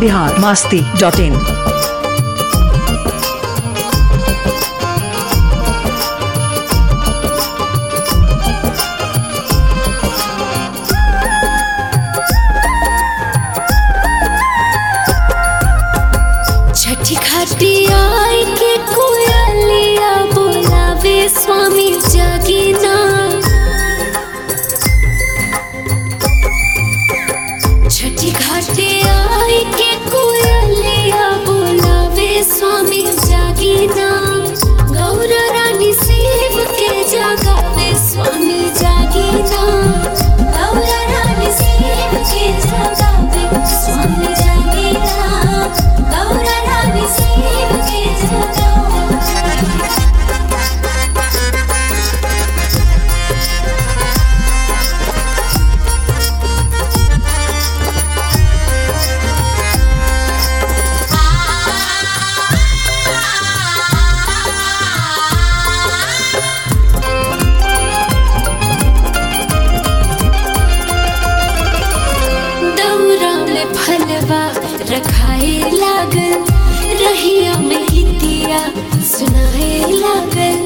Bihar Masti dot in छठी खटिया के कोयलिया बोलावे स्वामी जगीना छठी खटिया के कोयलिया बोलावे स्वामी जगीना गौर रानी शिव के जगावे स्वामी जगीना गौर रानी शिव के जगावे स्वामी जगीना गौर रानी शिव के जगावे दौरा में फलवा रखाए लागल रहिया में हितिया सुनाए लागल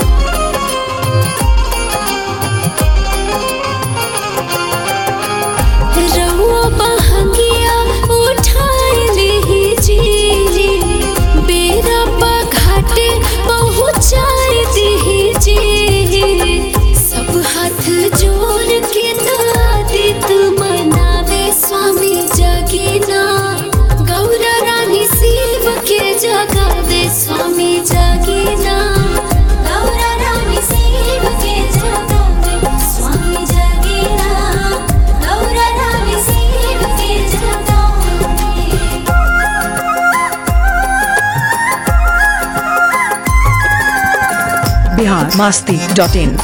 रउआ बहंगिया उठाए ले जी बेरा घाटे पहुँचाए दी जी सब हाथ जोड़ के दादित मनावे स्वामी जगीना गौरा रानी शिव के जगावे स्वामी जगीना गौरा रानी शिव के जगावे स्वामी जगीना गौरा रानी शिव के जगावे बिहार मास्ती डॉट इन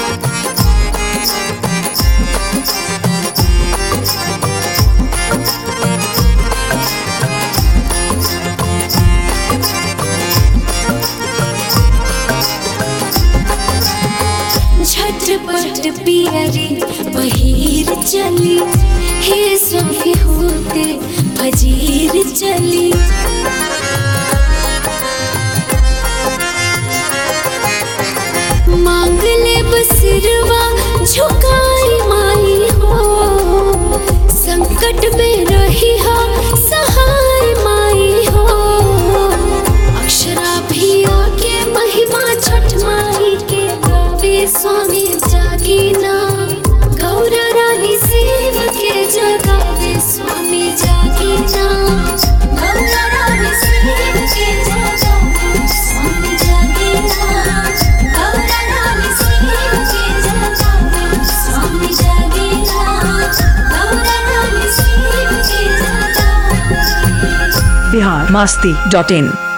झटपट पियरी बहिर चली हे स्वामी होते फजीर चली मांग ले बसिरवा झुकाई माई हो संकट में रही हा सहाय माई हो अक्षरा भी आके महिमा छठ माई के गावे स्वामी जागीना गौर रानी शिव के जगावे स्वामी जागीना गौर रानी शिव के जगावे स्वामी जागीना गौर रानी शिव के जगावे स्वामी जागीना गौर रानी शिव के जगावे बिहार मास्ती डॉट इन